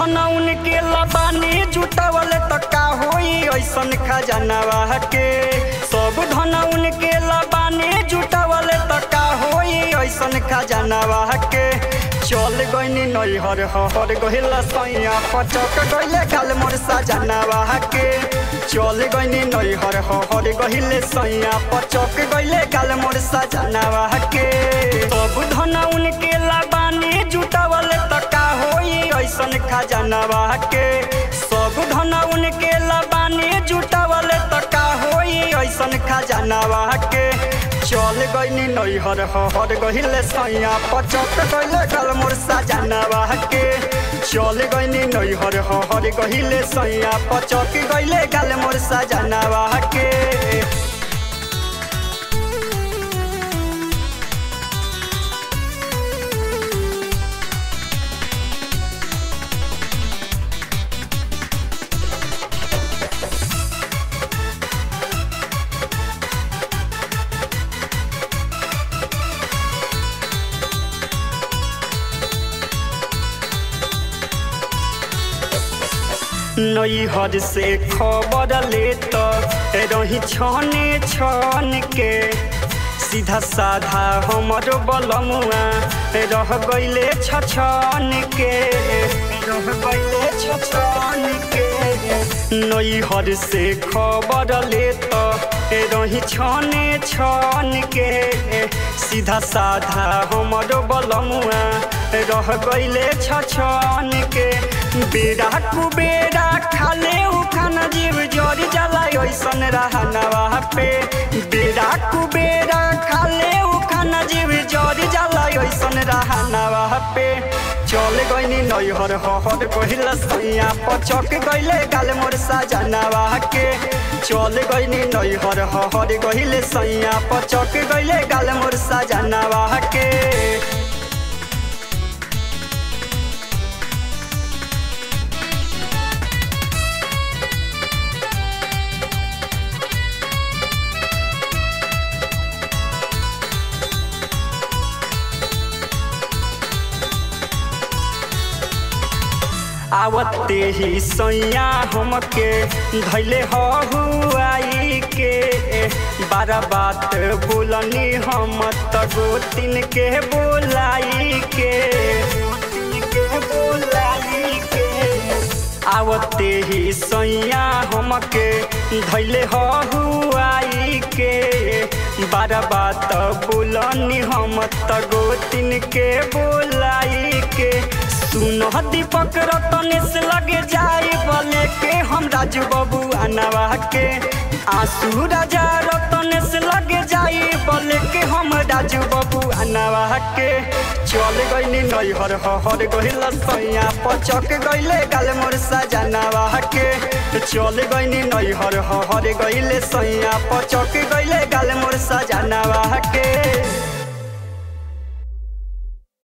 धन उनके लबानी जुटावले त का होई ऐसन खजानावा के सब धन उनके लबानी जुटावले त का होई ऐसन खजानावा के चल गइनी नैहर हर गहिला सैया पचक गइले गाल मोर सजनावा के चल गइनी नैहर हर गहिले सैया पचक गइले गाल मोर सजनावा के सब धन उनके लबानी जुटावले त का होई ऐसन खजानावा के सब धन उनके लबानी जुटावले त का होई ऐसन खजानावा के चल गइनी नैहर हर गहिले सैया पचक गइले गाल मोर सजनावा के चल गइनी नैहर हर गहिले सैया पचक गइले गाल मोर सजनावा के नैहर से खबर ले तो रही छने छन के सीधा साधा हमर बलमुआ रह गइले छछन के रह गइले छछन के नैहर से खबर ले तो रही छने छन के सीधा साधा हमर बलमुआ रह गइले छछन के बेड़ा कुबेरा खाले उखान जीव जरी जला ऐसन रहनवा पे बेड़ा कुबेरा खाले उखान जीव जरी जला ऐसन रहनवा पे चल गइनी नैहर हर कहिला सैया पचक गइले गाल मोर सजनावा के चल गइनी नैहर हर कहिले सैया पचक गइले गाल मोर सजनावा के आवते ही सैया हमके धैले हुआई के बारा बात बोलनी हम त गोतिन के बोलाई के के बोलाई के आवते ही सैया हमके धैले हुआई के बारा बात बोलनी हम त गोतिन के बोलाई के सुन दीपक रतनेश लगे जाए बोले के हम राजू बाबू अनवा के आंसू राजा रतनेश लगे जाए बोले के हम राजू बाबू अनवा के चल गइनी नैहर हर गइल सैया पचक गइले गाल मोर सजनावा के चल गइनी नैहर हर गइले सैया पचक गइले गाल मोर सजनावा के